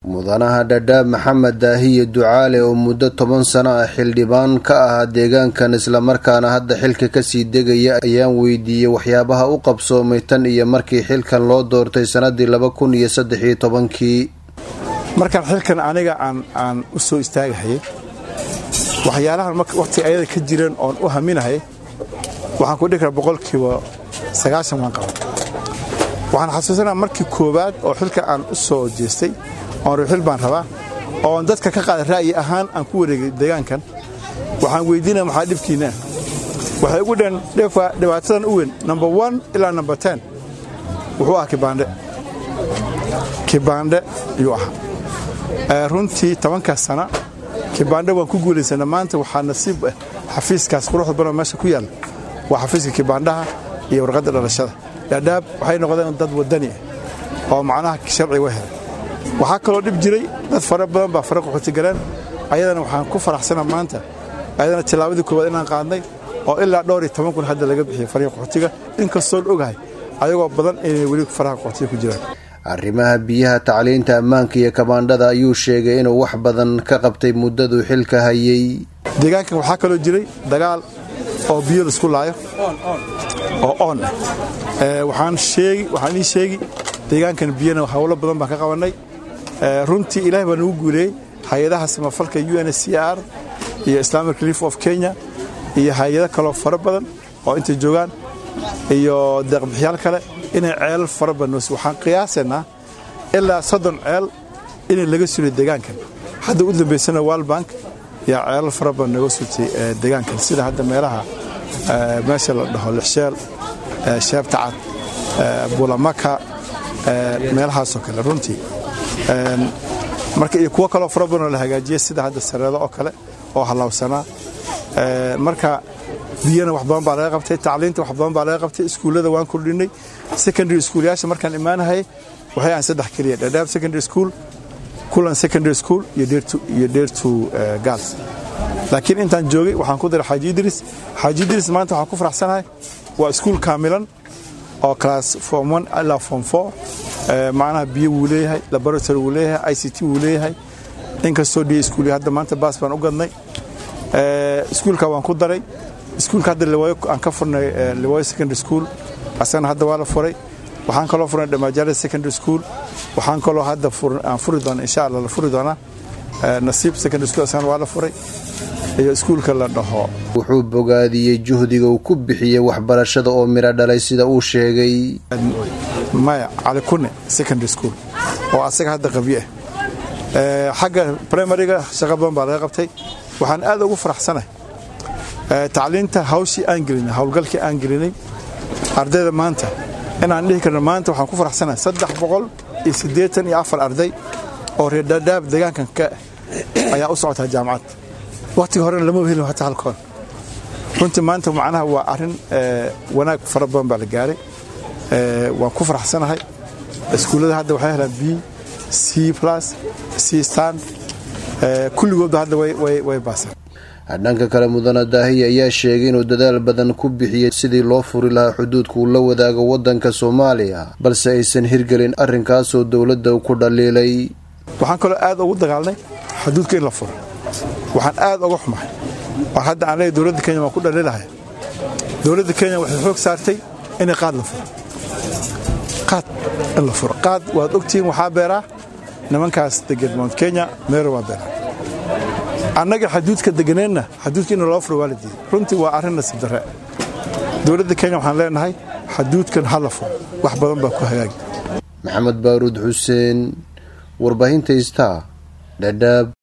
mudanaha dhadhaab maxamed daahiye ducaale oo muddo toban sano ah xildhibaan ka ahaa deegaankan islamarkaana hadda xilka kasii degaya ayaan weydiiyey waxyaabaha u qabsoomay tan iyo markii xilkan loo doortay sanadii laba kun iyo saddex iyo tobankii markaan xilkan aniga aan u soo istaagahayay waxyaalahan waqti ayada ka jireen oon u haminahayay waxaan ku dhihi karaa boqolkiiba sagaashan waan qaba waxaan xasuusanaa markii koowaad oo xilka aan u soo jeestay oon ruuxil baan rabaa oon dadka ka qaada ra'yi ahaan aan ku wareegay deegaankan waxaan weydiinaya maxaa dhibkiinna waxay ugu dheen dhibaatadan u weyn number one ilaa number ten wuxuu ahaa kibaandhe kibaandhe ayuu ahaa runtii tobankaas sana kibaandhe waan ku guulaysana maanta waxaa nasiib ah xafiiskaas quruxda badan meesha ku yaalla waa xafiiska kibaandhaha iyo warqadda dhalashada dhaadhaab waxay noqdeen dad wadani ah oo macnaha sharci wa helay waxaa kaloo dhib jiray dad fara badan baa fara qaxooti galeen ayadana waxaan ku faraxsana maanta ayadana tillaabadii koowaad inaan qaadnay oo ilaa dhowr iyo toban kun hadda laga bixiyay fariga qaxootiga inkastoon ogahay ayagoo badan inay weli faraha qaxootiga ku jiraan arrimaha biyaha tacliinta ammaanka iyo kabaandhada ayuu sheegay inuu wax badan ka qabtay muddaduu xilka hayay deegaankan waxaa kaloo jiray dagaal oo biyo laisku laayo oo oon ah waxaan ii sheegi deegaankan biyana hawlo badan baan ka qabannay runtii ilahay baa nagu guuleeyey hay-adaha samafalka u n c r iyo islamic relief of kenya iyo hay-ado kaloo fara badan oo intay joogaan iyo deeqbixiyaal kale inay ceelal fara badan noos waxaan qiyaasaynaa ilaa soddon ceel inay laga sulay deegaankan hadda u dambaysana walbank yaa ceelal fara badan naga sultay deegaankan sida hadda meelaha meesha la dhaho lixsheel sheebta cad bulamaka meelahaasoo kale runtii marka iyo kuwo kaloo fara badanoo la hagaajiyey sida hadda sareedo oo kale oo halaawsanaa marka biyana wax badan baa laga qabtay tacliinta wax badan baa laga qabtay iskuullada waan kordhinay secondary schoolyaasha markaan imaanahayay waxay ahan saddex keliya dhadhaab secondary school kulan secondary school iyo dheertu gals laakiin intaan joogay waxaan ku daray xaaji idris xaaji idris maanta waxaan ku faraxsanahay waa iskuul kaamilan oo class form one ilaa form four macnaha biyo wuu leeyahay laboratory wuu leeyahay i c t wuu leeyahay inkastoo dhiya iskuul hadda maanta baas baan u gadnay iskuulka waan ku daray iskuulka hadda liwaayo aan ka furnay liwaayo secondary school asagana hadda waa la furay waxaan kaloo furnay dhamaajare secondary school waxaan kaloo hadda aan furi doona insha allah la furi doonaa nasiib secondary school asagana waa la furay iyo iskuulka la dhaho wuxuu bogaadiyey juhdiga uu ku bixiyey waxbarashada oo miro dhalay sida uu sheegay maya cali kune secondary school oo asaga hadda qabyo ah xagga primariga shaqo badan baa laga qabtay waxaan aad ugu faraxsanahay tacliinta hawshii aan gelinay howlgalkii aan gelinay ardayda maanta inaan dhihi karno maanta waxaan ku faraxsanahay saddex boqol iyo siddeetan iyo afar arday oo reer dhaadhaab deegaankan ka ayaa u socotaa jaamacad wakhtiga horena lama helin hataa halkoon runtii maanta macnaha waa arrin wanaag fara badan baa la gaaray waan ku faraxsanahay iskuullada hadda waxay helaan b c plus c stand kulligoodba hadda way baasaan dhanka kale mudane daahiye ayaa sheegay inuu dadaal badan ku bixiyey sidii loo furi lahaa xuduudka uu la wadaago waddanka soomaaliya balse aysan hirgelin arrinkaasoo dowladda ku dhaliilay waxaan kaloo aad ugu dagaalnay xuduudka in la furo waxaan aad uga xumahay war hadda aan leeyahy dowladda kenya waan ku dhaliilahay dowladda kenya waxay xoog saartay inay qaad la furo qaad in la furo qaad waad ogtihiin waxaa beeraa nimankaas degan mount kenya meero waa beeraa annaga xaduudka deganeenna xaduudka in loo furo waa la diiday runtii waa arrin nasiib darre dowladda kenya waxaan leenahay xaduudkan ha la furo wax badan baa ku hagaagi maxamed baaruud xuseen warbaahinta star dhadhaab